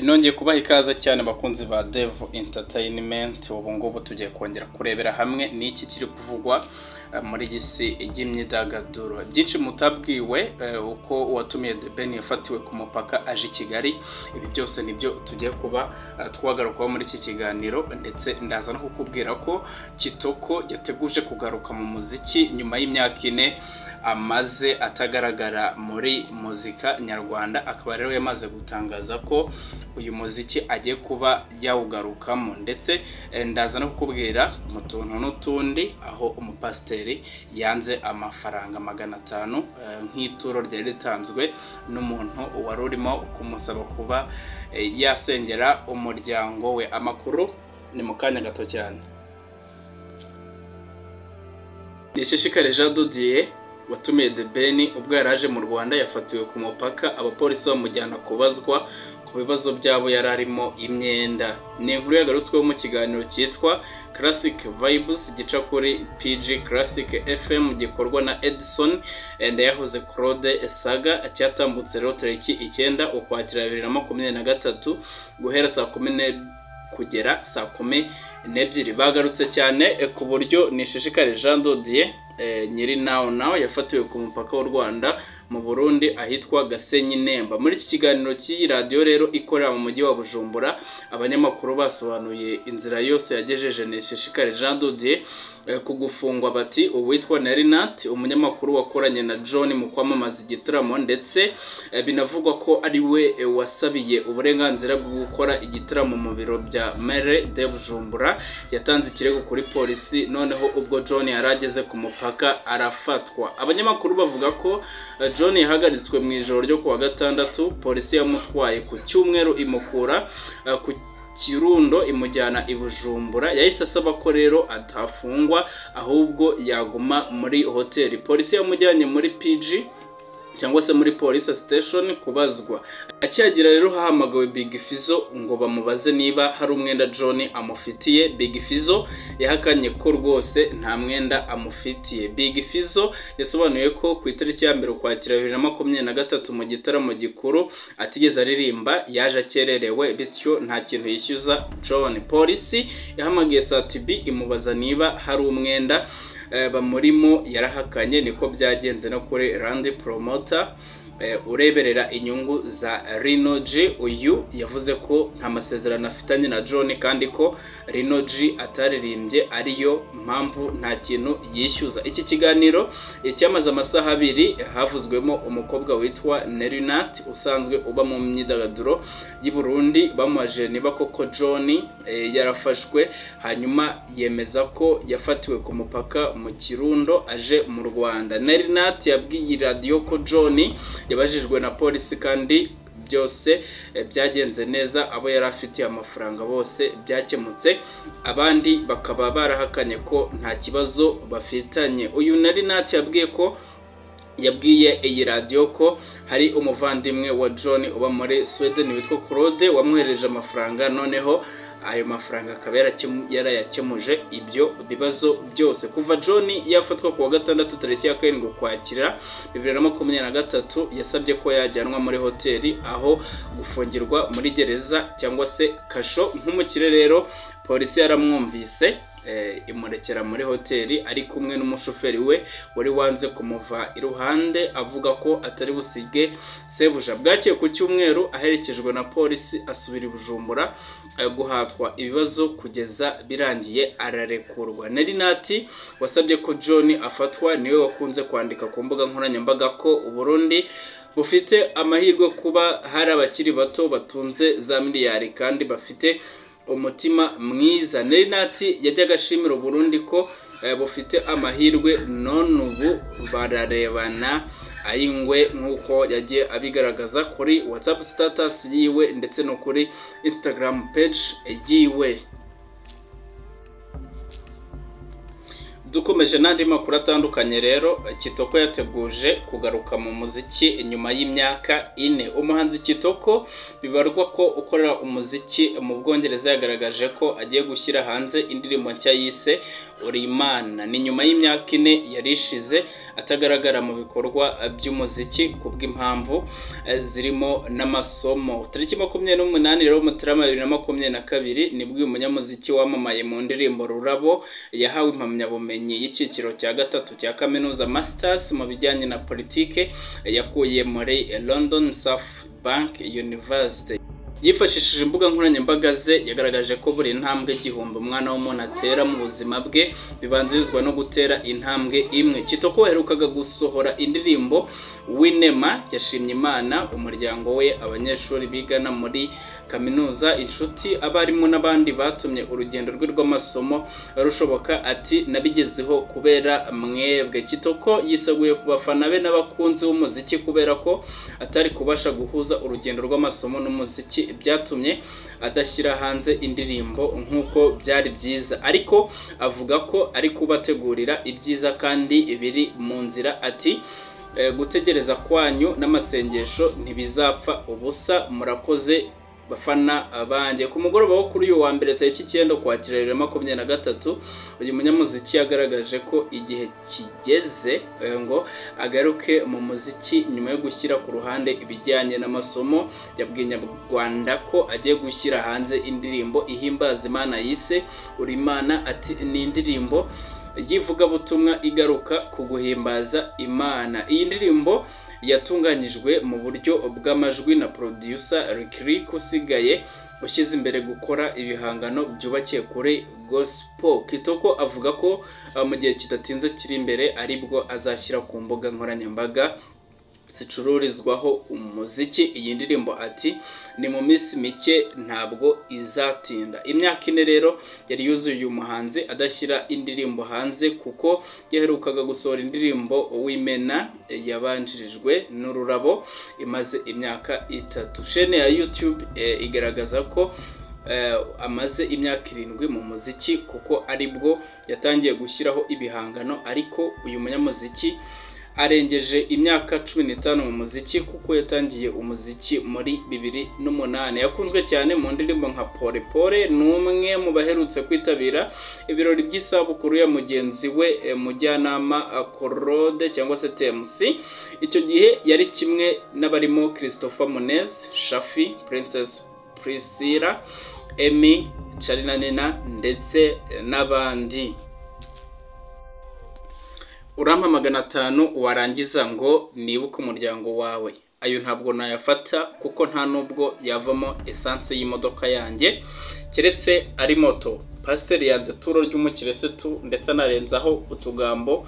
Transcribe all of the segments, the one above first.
nongeye kubaha ikaze cyane abakunzi ba devu interinimenti ubu ngubu tugiye kongera kurebera hamwe n'iki kiri kuvugwa muri iyi si y'imyidagaduro byinshi mutabwiwe uko uwatumiye debeni yafatiwe ku mupaka aje i kigali ibi byose nibyo tugiye kuba twagarukaho muri iki kiganiro ndetse ndaza no kukubwira ko kitoko yateguje kugaruka mu muziki nyuma y'imyaka ine amaze atagaragara muri muzika nyarwanda akaba rero yamaze gutangaza ko uyu muziki agiye kuba yawugarukamo ndetse ndaza no kukubwira mu tuntu n'utundi aho umupasiteri yanze amafaranga magana atanu nk'ituro ryari ritanzwe n'umuntu wari urimo kumusaba kuba yasengera umuryango we amakuru ni mu kanya gato cyane nishishikare jean dudiye watumiye the ben ubwo yari aje mu rwanda yafatiwe ku mupaka abapolisi bamujyana kubazwa ku bibazo byabo yari arimo imyenda ni inkuru yagarutsweho mu kiganiro cyitwa classic vibes gica kuri pg classic fm gikorwa na edison ndayahoze claude saga cyatambutse rero tariki icyenda ukwakira bibiri na makumyabiri na gatatu guhera saa kumi kugera saa kumi n'ebyiri bagarutse cyane ku buryo nishishikare jean dodier nyiri nawe nawe yafatiwe ku mupaka w'u rwanda mu burundi ahitwa gasenyi nemba muri iki kiganiro cy'iyi radiyo rero ikorera mu mujyi wa bujumbura abanyamakuru basobanuye inzira yose yagejeje nishishikare jean dodier ku gufungwa bati uwitwa narinati umunyamakuru wakoranye na john mu kwamamaza igitaramo ndetse binavugwa ko ari we wasabiye uburenganzira bwo gukora igitaramo mu biro bya mere de bujumbura yatanze ikirego kuri polisi noneho ubwo john yari ageze ku mupaka arafatwa abanyamakuru bavuga ko john yahagaritswe mu ijoro ryo kuwa gatandatu polisi yamutwaye ku cyumweru imukura ku kirundo imujyana i bujumbura yahise asaba ko rero atafungwa ahubwo yaguma muri hoteli polisi yamujyanye muri pg cyangwa se muri polisi siteshoni kubazwa akihagera rero hahamagawe big fizo ngo bamubaze niba hari umwenda john amufitiye big fizo yahakanye ko rwose nta mwenda amufitiye big fizo yasobanuye ko ku itariki ya mbere ukwakira bibiri na makumyabiri na gatatu mu gitaramo gikuru atigeze aririmba yaje akererewe bityo nta kintu yishyuza john polisi yahamagaye satibi imubaza niba hari umwenda bamurimo yarahakanye niko byagenze no kuri randi poromota ureberera inyungu za rinoji uyu yavuze ko nta masezerano afitanye na john kandi ko rinoji ataririmbye ariyo mpamvu nta kintu yishyuza iki kiganiro cyamaze amasaha abiri havuzwemo umukobwa witwa nerinati usanzwe uba mu myidagaduro y'i burundi bamubaje niba koko john yarafashwe hanyuma yemeza ko yafatiwe ku mupaka mu kirundo aje mu rwanda nerinati yabwiye radiyo ko john yabajijwe na polisi kandi byose byagenze neza abo yari afitiye amafaranga bose byakemutse abandi bakaba barahakanye ko nta kibazo bafitanye uyu nari nati yabwiye ko yabwiye iyi radiyo ko hari umuvandimwe wa john uba muri sweden witwa claude wamwohereje amafaranga noneho ayo mafaranga akaba yarayakemuje ibyo bibazo byose kuva john yafatwa ku wa gatandatu tariki ya karindwi ukwakira bibiri na makumyabiri na gatatu yasabye ko yajyanwa muri hoteli aho gufungirwa muri gereza cyangwa se kasho nk'umukire rero polisi yaramwumvise imurekera muri hoteli ari kumwe n'umushoferi we wari wanze kumuva iruhande avuga ko atari busige sebuja bwakeye ku cyumweru aherekejwe na polisi asubira i bujumbura guhatwa ibibazo kugeza birangiye ararekurwa nati wasabye ko john afatwa niwe wakunze kwandika ku mbuga nkoranyambaga ko uburundi bufite amahirwe kuba hari abakiri bato batunze za miliyari kandi bafite umutima mwiza nati yajyaga ashimira Burundi ko bufite amahirwe none ubu bararebana ay'ingwe nk'uko yagiye abigaragaza kuri watsapu sitatasi yiwe ndetse no kuri insitagaramu peji yiwe dukomeje n'andi makuru atandukanye rero kitoko yateguje kugaruka mu muziki nyuma y'imyaka ine umuhanzi kitoko bibarwa ko ukorera umuziki mu bwongereza yagaragaje ko agiye gushyira hanze indirimbo nshya yise uri imana ni nyuma y'imyaka ine yari ishize atagaragara mu bikorwa by'umuziki ku bw'impamvu eh, zirimo n'amasomo tariki makumyabiri n'umunani rero mutarama bibiri na makumyabiri na kabiri nibwo uyu munyamuziki wamamaye mu ndirimbo rurabo yahawe impamyabumenyi y'icyiciro cya gatatu cya kaminuza masters mu bijyanye na politike yakuye muri london south bank university yifashishije imbuga nkoranyambaga ze yagaragaje ko buri ntambwe igihumbi umwana w'umuntu atera mu buzima bwe bibanzirizwa no gutera intambwe imwe kitoko waherukaga gusohora indirimbo winema yashimye imana umuryango we abanyeshuri bigana muri kaminuza inshuti abarimu n'abandi batumye urugendo rwe rw'amasomo rushoboka ati nabigezeho kubera mwebwe kitoko yiseguye ku bafana be n'abakunzi b'umuziki kubera ko atari kubasha guhuza urugendo rw'amasomo n'umuziki byatumye adashyira hanze indirimbo nk'uko byari byiza ariko avuga ko ari kubategurira ibyiza kandi biri mu nzira ati "Eh, gutegereza kwanyu n'amasengesho ntibizapfa ubusa murakoze bafana abanjye ku mugoroba wo kuri uyu wa mbere tariki icyenda ukwakira bibiri na makumyabiri na gatatu uyu munyamuziki yagaragaje ko igihe kigeze eh, ngo agaruke mu muziki nyuma yo gushyira ku ruhande ibijyanye n'amasomo yabwiye nyarwanda ko agiye gushyira hanze indirimbo ihimbaza imana yise uri imana ati ni indirimbo y'ivugabutumwa igaruka ku guhimbaza imana iyi ndirimbo yatunganyijwe mu buryo bw'amajwi na producer Rick Rick usigaye ushyize imbere gukora ibihangano byubakiye kuri gospel kitoko avuga ko uh, mu gihe kidatinze kiri imbere aribwo azashyira ku mbuga nkoranyambaga zicururizwaho umuziki iyi ndirimbo ati ni mu minsi mike ntabwo izatinda imyaka ine rero yari yuzuye uyu muhanzi adashyira indirimbo hanze kuko yaherukaga gusohora indirimbo w'imena yabanjirijwe n'ururabo imaze imyaka itatu shene ya youtube eh, igaragaza ko eh, amaze imyaka irindwi mu muziki kuko aribwo yatangiye gushyiraho ibihangano ariko uyu munyamuziki arengeje imyaka cumi n'itanu mu muziki kuko yatangiye umuziki muri bibiri n'umunani yakunzwe cyane mu ndirimbo nka pole pole ni umwe mu baherutse kwitabira ibirori by'isabukuru ya mugenzi we eh, mujyanama eh, Claude cyangwa se TMC icyo gihe yari kimwe n'abarimo Christopher Munez Shafi Princess Priscilla Emmy Charina Nina ndetse n'abandi urampa magana atanu warangiza ngo nibuke umuryango wawe ayo ntabwo nayafata kuko nta nubwo yavamo esanse y'imodoka yanjye keretse ari moto pasiteri yanze turo ry'umukirisitu ndetse anarenzaho utugambo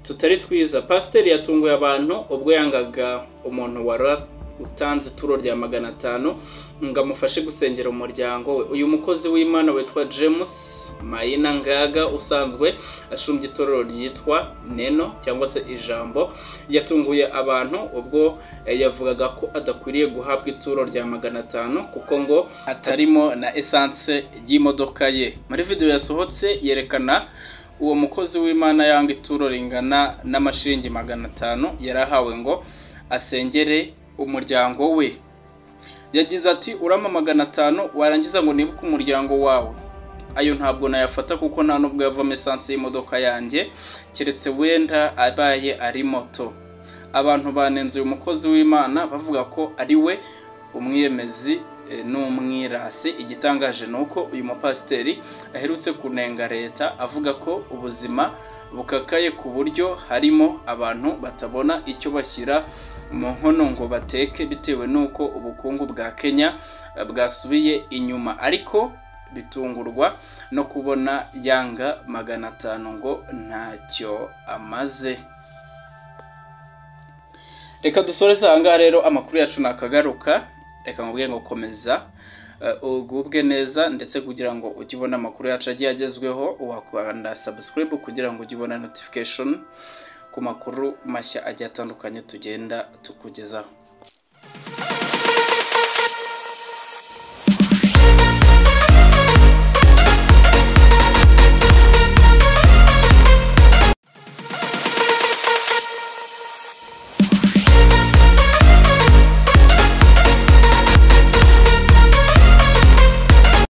tutari twiza pasiteri yatunguye abantu ubwo yangaga umuntu wari utanze ituro rya magana atanu ngo amufashe gusengera umuryango we uyu mukozi w'imana witwa james mayina ngaga usanzwe ashumbya itorero ryitwa neno cyangwa se ijambo yatunguye abantu ubwo eh, yavugaga ko adakwiriye guhabwa ituro rya magana atanu kuko ngo atarimo na esanse y'imodoka ye muri videwo yasohotse yerekana uwo mukozi w'imana yanga ituro ringana n'amashiringi magana atanu yari ahawe ngo asengere umuryango we yagize ati urama magana atanu warangiza ngo nibuke umuryango wawe ayo ntabwo nayafata kuko nta nubwo yavamo esanse y'imodoka yanjye keretse wenda abaye ari moto abantu banenze uyu mukozi w'imana bavuga ko ari we umwiyemezi eh, n'umwirasi igitangaje ni uko uyu mupasiteri aherutse kunenga leta avuga ko ubuzima bukakaye ku buryo harimo abantu batabona icyo bashyira mu nkono ngo bateke bitewe n'uko ubukungu bwa kenya eh, bwasubiye inyuma ariko bitungurwa no kubona yanga magana atanu ngo ntacyo amaze reka dusoreze aha ngaha rero amakuru yacu nakagaruka reka mubwiye ngo komeza eh, ugubwe neza ndetse kugira ngo ujye ubona amakuru yacu agiye agezweho wakanda subscribe kugira ngo ujye ubona notification ku makuru mashya agiye atandukanye tugenda tukugezaho